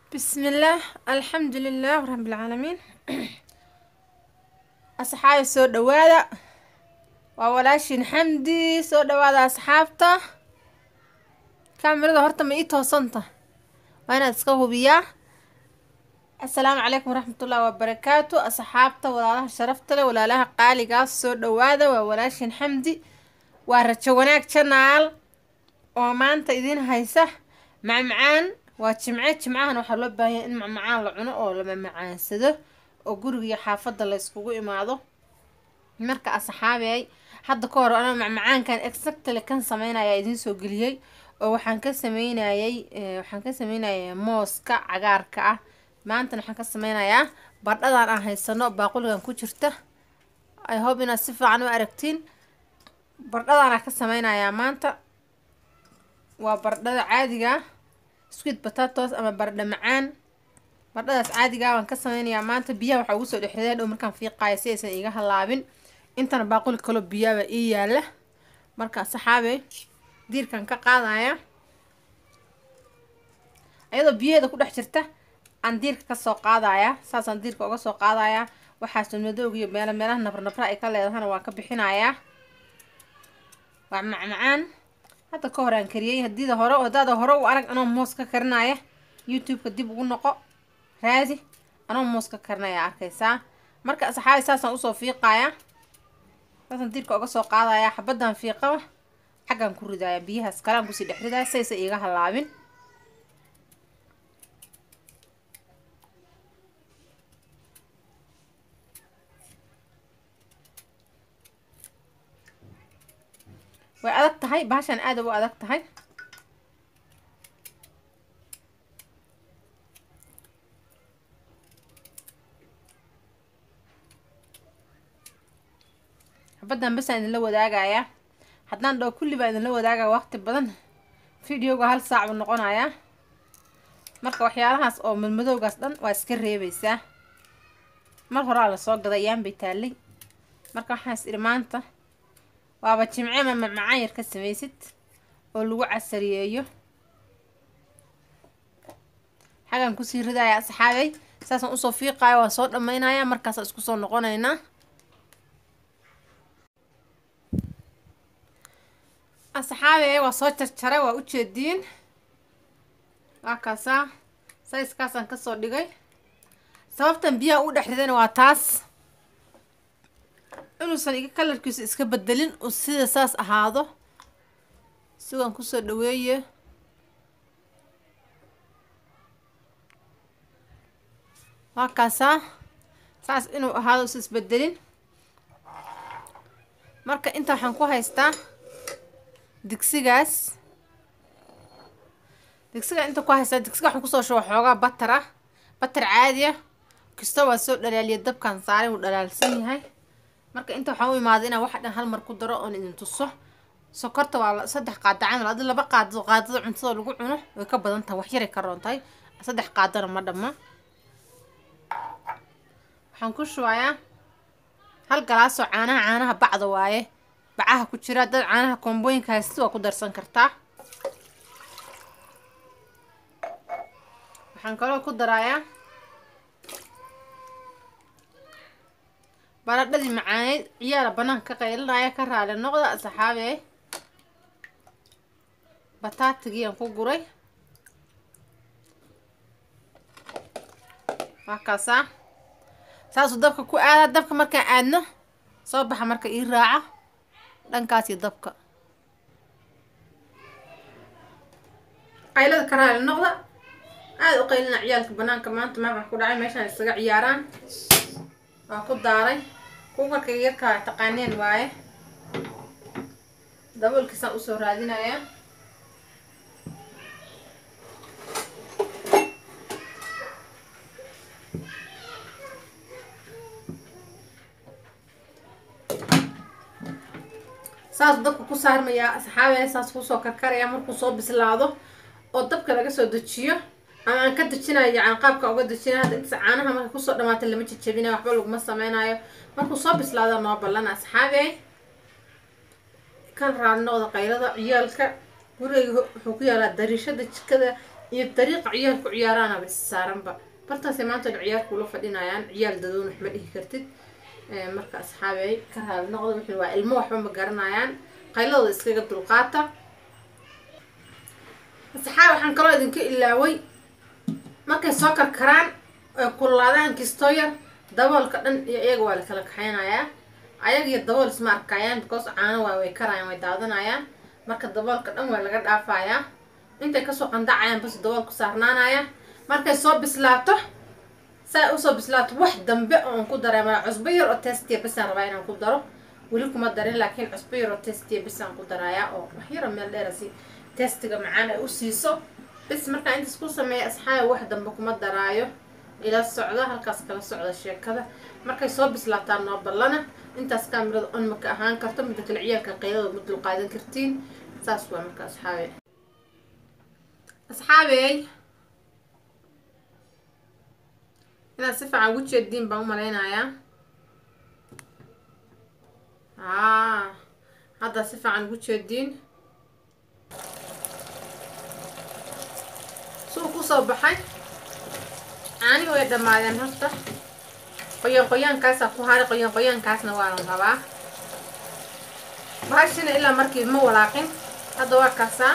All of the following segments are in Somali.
بسم الله الحمد لله رب العالمين أصحابي soo dhawaada waa walaashin xamdi soo dhawaada asxaabta kaamirada horta ma ii toosanta waa inaad iska hubiyaa assalaamu calaykum waraxmatullahi wabarakaatu asxaabta walaalaha sharafta leh walaalaha qaaligaas soo dhawaada waa walaashin xamdi waa rajo wanaag janaal oo maanta idin haysa macmacaan waa jimce jimcahan waxaa loo baahanya in macmacaan la cuno oo la mamacaansado oo guriga iyo xaafadda la yskugu imaado marka asxaabey hadda ka hor anaa macmacaankan exactly kan sameynaya idiin soo geliyey oo waxaan ka sameynayay waxaan ka sameynayay mooska cagaarka ah maantana waxaan ka sameynayaa bardhadan aan haysano baaquligan ku jirta i hope inaad si fiican u aragtiin bardhadaanaa ka sameynayaa maanta waa bardhada caadiga sweet potatoes ama bardha macaan bardhadaas caadigaa waan ka sameynayaa maanta biyaha waxaa ugu soo dhexriday dhow markaan fiiqaayo si aysan iiga halaabin intana baaquli kaloo biyaaba ii yaala marka saxaabe diirkan ka qaadaya ayadoo biyaheeda ku dhex jirta aan diirka kasoo qaadaya saasaan diirka uga soo qaadaya waxaas madowga iyo meelo meelaha nabrnabra ay ka leedahana waan ka bixinayaa waa macmacaan hadda ka hor aan kariyey hadiida hore hadaada hore u arag anoo moos ka karinaya youtube-ka dib ugu noqo raadi anoo moos ka karinaya arkaysaa marka asxaabi saasaan usoo fiiqaya saasaan diirka uga soo qaadaya xabaddan fiiqaba xaggaan ku ridaya biyahaas kalaan kusii dhex ridaya saysa iiga halaabin way adag tahay bahashan aada u adag tahay xabaddan basaan idinla wadaagayaa haddaan dhaho kulli baa idinla wadaagaya waqti badan videoga hal saac buu noqonayaa marka waxyaalahaas oo madmadowgaas dhan waa iska reebaysaa mar horaa lasoo gaday ayaan bay taallay marka waxaas idhi maanta waaba jimce ma macmacaan yar ka samaysid oo lagu casariyeeyo xagaan kusii ridaya asxaabey saasaan usoo fiiqayo waan soo dhammaynaya markaasaan isku soo noqonaynaa asxaabey waa soo jarjaray waa ujeediin waa kaasaa sayskaasaan kasoo dhigay sababtan biyaha u dhex ridayna waa taas inuusan iga kalarkiisu iska bedelin uu sida saas ahaado sigaan kusoo dhaweeye waa kaasaa saas inuu ahaado usa isbedelin marka inta waxaan ku haystaa digsigaas digsiga inta ku haystaa digsiga waxaan kusoo shuba xoogaa batar ah batar caadi ah kasta waa soo dhalaaliya dabkaan saaray wuu dhalaalsan yahay marka inta waxaan u imaaday inaan waxa dhan hal mar ku daro oon idin tuso sokorta waa saddex qaado camal adi laba qaado qaadada cuntada lagu cuno way ka badan tahay wax yaray ka roon tahay saddex qaadana ma dhamma waxaan ku shubayaa hal galaasoo caanaha caanaha bacda waaye bacaha ku jira dad caanaha koombooyinka haysta waa ku darsan kartaa waxaan kaloo ku darayaa baradhadii macaaneyd ciyaala banaanka ka qaylinaya ka raali noqda asxaabe bataatigiyaan ku guray waa kaasaa saasuu dabka ku aadaa dabka markaan aadno soo baxa marka ii raaca dhankaas iyo dabka qaylada ka raali noqda aada u qaylina ciyaalka banaanka maanta maabax ku dhacay meeshaan isaga ciyaaraan waa ku daaray kuukarka yarkaa taqaaneen waaye daboolkiisaan usoo raadinayaa saas dabka ku saarmayaa asxaabee saas kusoo karkaraya markuu soo bislaado oo dabka laga soo dejiyo ama aan ka dejinayo yacan qaabka uga dejinayo hadda intaas caanaha marka kusoo dhamaata lama jejabinayo waxba laguma sameynayo markuu soo bislaado noo ballan asxaabey kan raali noqda qaylada ciyaalka gurigayga wuxuu ku yaalaa dariishada jikada iyo dariiqa ciyaalku ciyaaraanaba is saaranba bartaasay maanta dhan ciyaarku ula fadhinayaan ciyaal dadoon wax ma dhihi kartid marka asxaabey ka raali noqda wixii waa ilmo waxba ma garanayaan qayladooda iskaga dulqaata asxaab waxaan kaloo idinka ilaaway markay soo karkaraan ay kululaadaan kistoo yar daboolka dhan iyo iyaga waa la kala kaxaynayaa ayaga iyo dabool isma arkayaan because caano waa way karayaan way daadanayaan marka daboolka dhan waa laga dhaafayaa intay kasoo qandacayaan bas daboolku saarnaanaya markay soo bislaato saa usoo bislaato wax dambe oon ku dareemaya cusbo yar oo testiya bisaan rabaa inaan ku daro weli kuma darin laakiin cusbo yar oo testiya bisaan ku darayaa oo wax yaro meel dheerasi testiga macaan ay u siiso bis markaa intaas ku sameeya asxaabi wax dambe kuma daraayo ila socda halkaas kala socda sheekada markay soo bislaataan noo ballana intaas kaamirada on maka ahaan karto midda kale ciyaalka qaydada ma dulqaadan kartiin saas waa marka asxaabe asxaabey inaad si fiican ugu jeediin baan u malaynayaa aa hadda si fiican ugu jeediin suu kusoo baxay caani way dhammaadeen horta qoyaan qoyaankaasaa ku haray qoyaan qoyaankaasna waanan rabaa bahashina ilaa markii ma walaaqin hadda waa kaasaa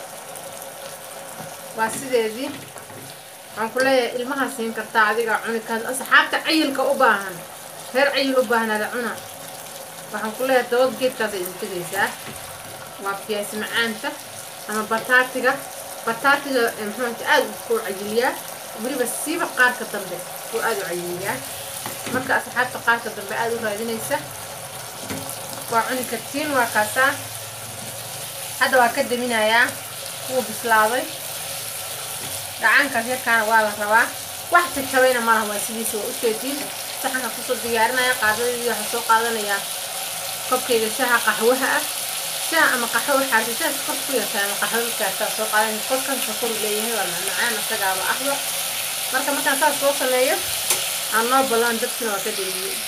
waa sideedii waxaan ku leeyahay ilmaha siin kartaa adiga cuni ka asxaabta cayilka u baahan reer cayil u baahnaada cuna waxaan ku leeyahay dabad geedkaasa idin tegaysaa waa fiyaasi macaanta ama bataatiga bataatiga muxuunta aada u cayiliyaa weliba siiba qaarka dambe uu aada u cayiliyaa marka asxaabta qaarka dambe aada u raadinaysa waa cuni kartiin waa kaasaa hadda waa ka daminayaa wuu bislaaday gacaankaas yarkaana waa la rabaa wax jajabayna malaha waa sidiisa waa ujeediin saxanka kusoo diyaarinaya qaadadii waxaa soo qaadanayaa kobkayga shaha qaxwaha ah shaha ama qaxwo waxaarta shaha kor ku yartaa ama qaxwo kaartaa soo qaadanaya korkan sakor leeyahay waa macmacaan isagaaba ahba marka markaan saas soo sameeyo aan noo ballan dabkina waa ka dheeyiyey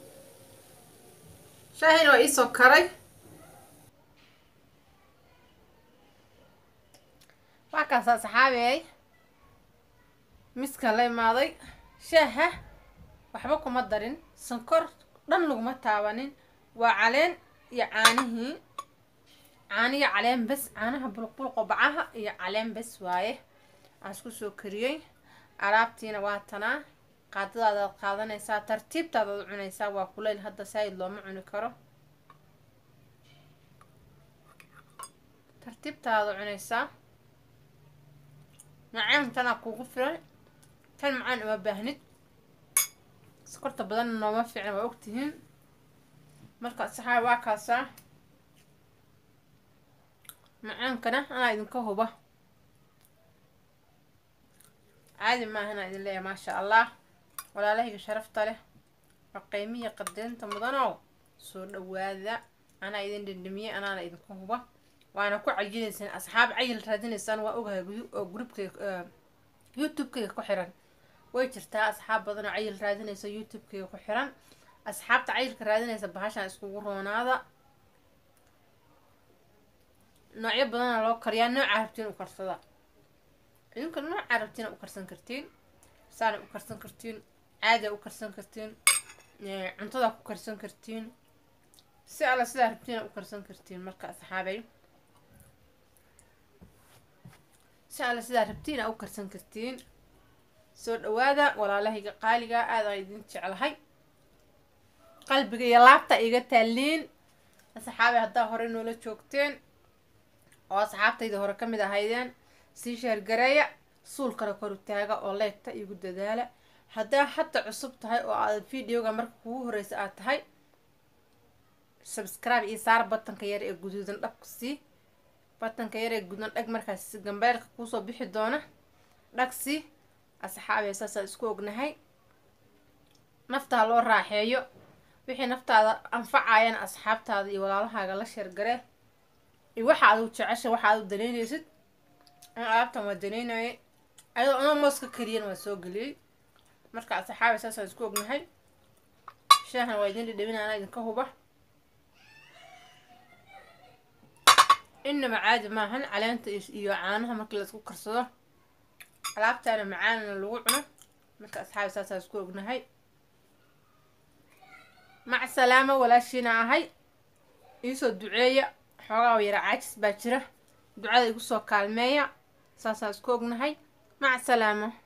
shaahina waa iisoo karay waa kaasaa saxaabey miska la imaaday shaaha waxba kuma darin sankor dhan laguma taabanin waa caleen iyo caanihii caaniyo caleen bes caanaha bulqbulqo bacaha iyo caleen bes waaye aan isku soo kariyey alaabtiina waa tanaa qaadadaadaad qaadanaysaa tartiibtaadaad cunaysaa waa kuleyl hadda saayid looma cuni karo tartiibtaadaad cunaysaa macaan tanaa kuugu filan tan macaan uma baahnid sokorta badanna nooma fiicna waa ogtihiin marka saxaa waa kaasaa macaankana anaa idinka huba caadi maaha inaa idin leeyahay maasha allah walaalahayga sharafta leh waa qiimiya qadeynta mudanow soo dhawaada anaa idin dhindhimiyey anaana idinka huba waana ku cayinaysaan asxaab cayil raadinaysaan waa ogahay oo groupkayga youtube-kayga ku xiran way jirtaa asxaab badan oo cayil raadinaysa youtube-kayga ku xiran asxaabta cayilka raadinaysa bahashaan iskugu roonaada noocyo badana loo kariyaa noocaa rabtiin u karsada idinka noocaa rabtiina u karsan kartiin saana u karsan kartiin caada u karsan kartiin cuntada ku karsan kartiin si alla sidaa rabtiina u karsan kartiin marka asxaabay si alle sidaa rabtiina u karsan kartiin soo dhawaada walaalahayga qaaliga aada a idin jeclahay qalbiga iyo laabta iga taaliin asxaabay haddaa hore noola joogteen oo asxaabtayda hore ka mid ahaydeen sii sheergareeya suulkana kor u taaga oo leegta igu dadaala haddaa hadda cusub tahay oo aad videoga marka kugu horeysa aad tahay subscribe iyo saar batanka yar ee guduudan dhabku sii batanka yar ee guduudan dhag markaas gambeelka kuusoo bixi doona dhagsi asxaabee saasaa isku ognahay naftaa loo raaxeeyo wixii naftaada anfacayana asxaabtaada iyo walaalahaaga la sheergaree iyo waxa adu jecesha waxa adu danaynaysid an alaabtan waa danaynayay ayadoo anoo mooska kariyana waa soo geliyey marka asxaabe saasaan isku ognahay shaahan waa idin dhidhibin anaa idinka huba inaba caadi maahan caleenta iyo caanaha markii la isku karsado alaabtaana macaanana lagu cuno marka asxaabi saasaa isku ognahay mac salaama walaashiina ahay iisoo duceeya xoogaa yara caajis baa jira ducada igu soo kaalmeeya saasaa isku ognahay mac salaamo